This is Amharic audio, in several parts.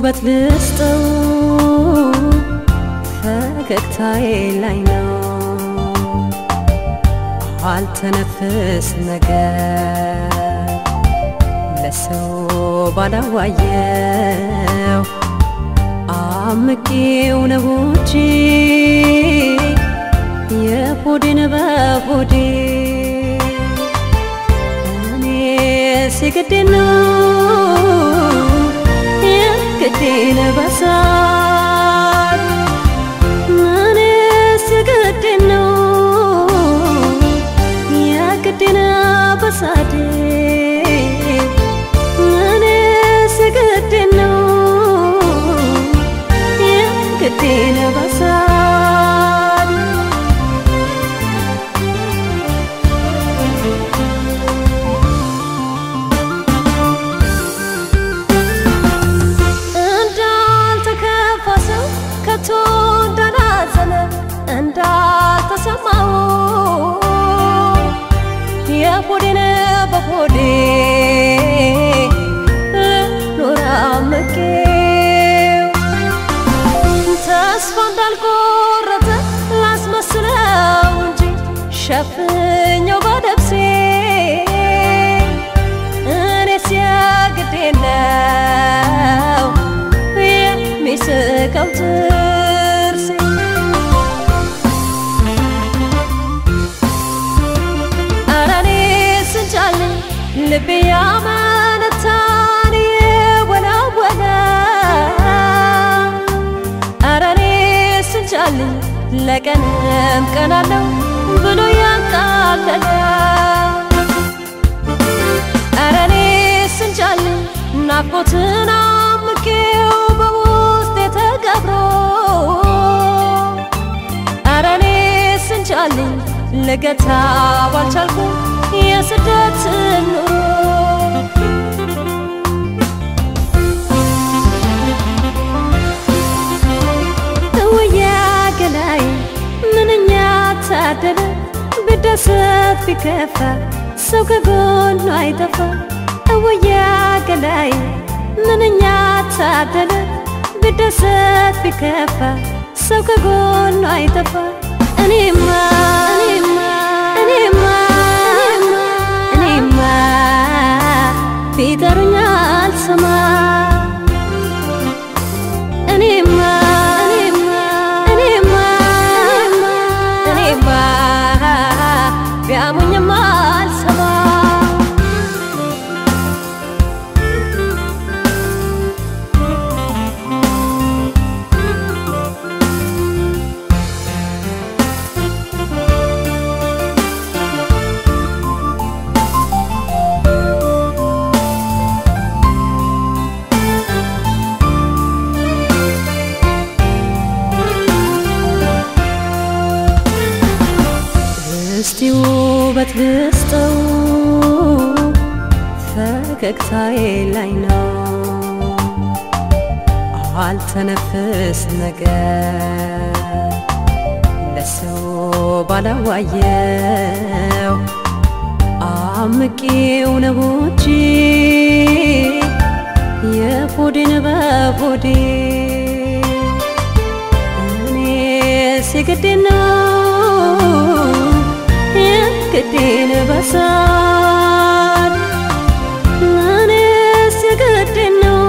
ውበት ልስጠው ፈገግታዬ ላይ ነው አልተነፍስ ነገር ለሰው ባላዋየው አምቄው ነው እንጂ የሆዴን በሆዴ እኔ ሲግዴ ነው የግዴን በሳል እኔ ሲግዴ ነው የግዴን በሳዴ እኔ ሲግዴ ነው የግዴን በሳል እንዳልተከፋ ሰው ከቶ እንዳላዘነ እንዳልተሰማው የሆዴን በሆዴ ኖራ መቄው ተስፋ እንዳልቆረጠ ላስመስለው እንጂ ሸፍኘው በደብሴ እኔ ሲያግዴ ነው የሚስቀው ጥርሴ ኧረ እኔ ስንቻለኝ ልቤ ያመነታን የወላወለ ኧረ እኔ ስንቻለኝ ለቀንም ቀናለው ብሎ ያቃለለ ኧረ እኔ ስንቻለኝ ናፍቆትን አምቄው በውስጤ ተቀብሮ ኧረ እኔ ስንቻለኝ ልገታ ባልቻልኩ የስደት ኑሮ እውያ ገላይ ምንኛ ታደለ ብደሰት ቢከፋ ሰው ከጎኑ አይጠፋ እውያ ገላይ ምንኛ ታደለ ብደሰት ቢከፋ ሰው ከጎኑ አይጠፋ እኔማ እኔማ እኔማ እኔማ ቢጠሩኝ አልሰማ እኔማ እኔማ እኔማ እኔማ ቢያሙኝም አልሰማ እስቲ ውበት ልስጠው ፈገግታዬ ላይ ነው አልተነፍስ ነገር ለሰው ባላዋየው አምቄው ነው እንጂ የሆዴን በሆዴ እኔ ሲግዴ ነው የግዴን በሳል እኔ ሲግዴ ነው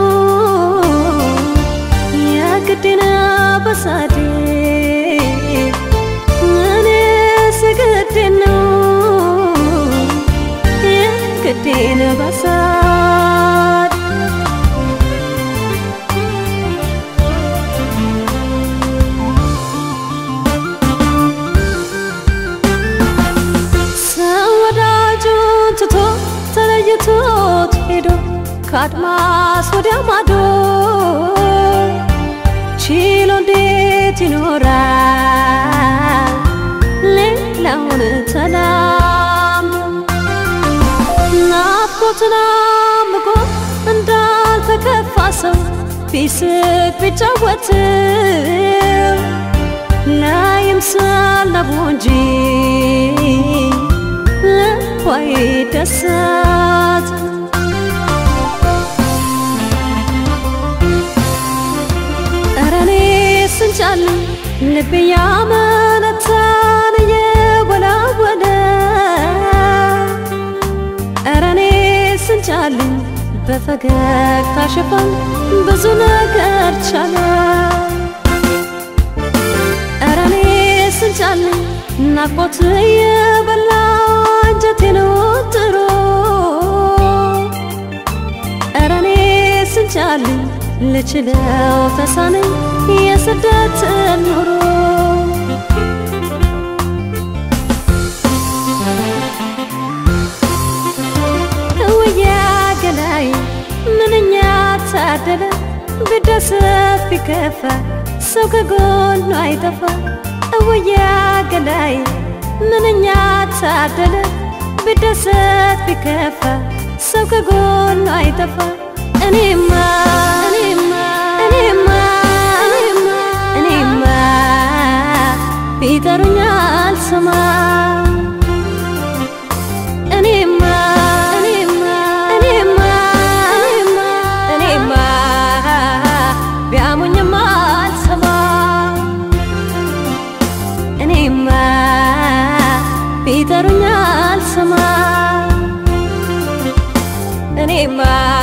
የግዴን በሳዴ እኔ ሲግዴ ነው የግዴን በሳል ሰው ወዳጁን ትቶ ተለይቶት ሄዶ ከአድማስ ወዲያ ማዶ ችሎ እንዴት ይኖራል ሌላውን ተላምዶ ናፍቆትን አምቆ እንዳልተከፋ ሰው ቢስቅ ቢጫወትም ላይምሰል ነቡ እንጂ ልቧይ ደሰት ስንቻልኝ ልቤ ያመነታን እየወላወለ ኧረ እኔ ስንቻልኝ በፈገግታ ሽፋን ብዙ ነገር ቻለ ኧረ እኔ ስንቻልኝ ናፍቆት የበላ አንጀቴን ወጥሮ ኧረ እኔ ስንቻልኝ ልችለው ተሳነኝ የስደት ኑሮ እውያ ገላይ ምንኛ ታደለ ቢደሰት ቢከፋ ሰው ከጎኑ አይጠፋ እውያ ገላይ ምንኛ ታደለ ቢደሰት ቢከፋ ሰው ከጎኑ አይጠፋ እኔማ እኔማ እኔማ እኔማ እኔማ ቢጠሩኝ አልሰማ እኔማ እኔማ እኔማ እኔማ እኔማ ቢያሙኝም አልሰማ እኔማ ቢጠሩኝ አልሰማ እኔማ